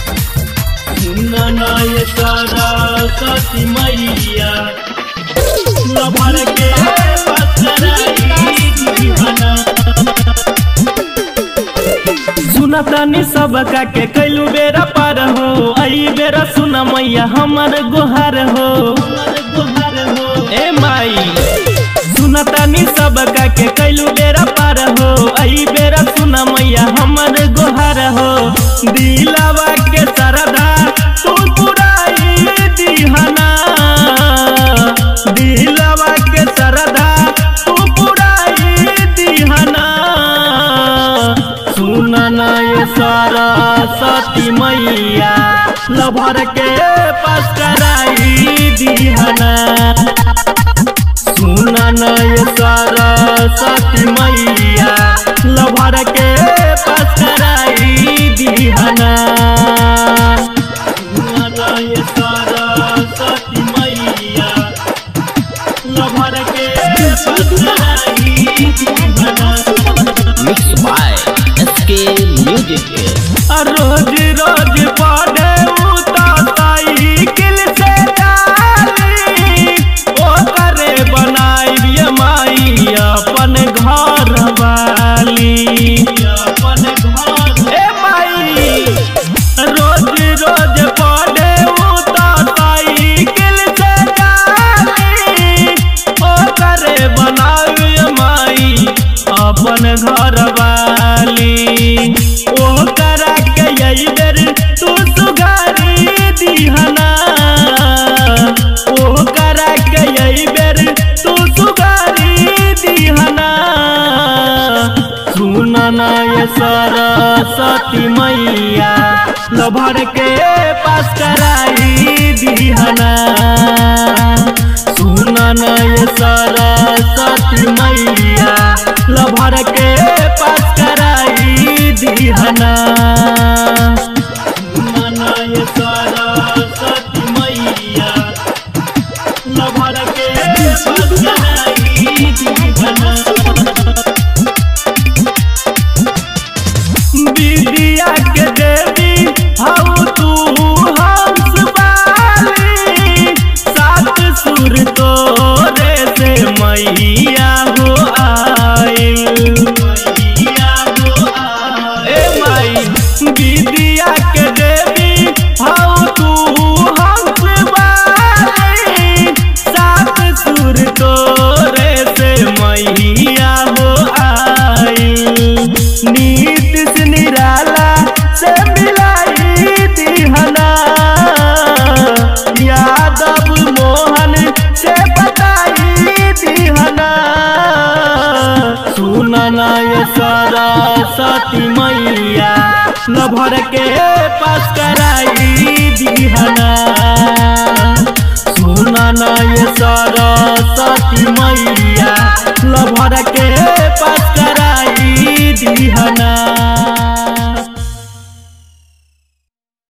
नय सारा सती मैया लभर के पसराई दीवाना सुनतानी सब का के कैलू बेरा पार हो आई बेरा सुना मैया हमर गोहार हो ए माई सुनतानी सब का के कैलू बेरा पार हो आई बेरा सुना मैया हमर गोहार हो दिलावा के सरदा तू पुराई दिहना दिलावा के सरदा तू पुराई दिहना सुनना ये सारा सती मैया लभर के पास कराई दिहना सुनना ये सारा सती मैया लभर के पास कराई दिहना सुनना ये सारा सती मैया लभर के पास कराई दिहना Mixed by SK Music. रोज रोज पढ़े साइकिल से डाली ओ करे बनाई माई अपन घर वाली अपन घर ए माई रोज रोज पढ़े साइकिल से डाली ओ करे बनाई माई अपन घर वाली ओ करा के यही बेर तू सुगारी दिहना ओ करा के यही बेर तू सुगारी दिहना सुनना ये सरस्वती मैया लभर के पास कराई दिहना सुनना ये सरस्वती मैया लभर के पास कराई दिहना सुनना ये सरस्वती मैया लभर के पास कराई दिहना विद्या के देवी हऊ तू हंस वाली सात सुर तोरे से मैया हो आइल मैया हो आइल ए माई विद्या के देवी हऊ तू हंस वाली सात सुर तोरे से मैया हो आइल नीत से निराला से मिलाई दिहना यादव मोहन से बताई दिहना सुनना ये सरस्वती मैया लभर के पास कराई दिहना सुनना ये सरस्वती मैया लभर के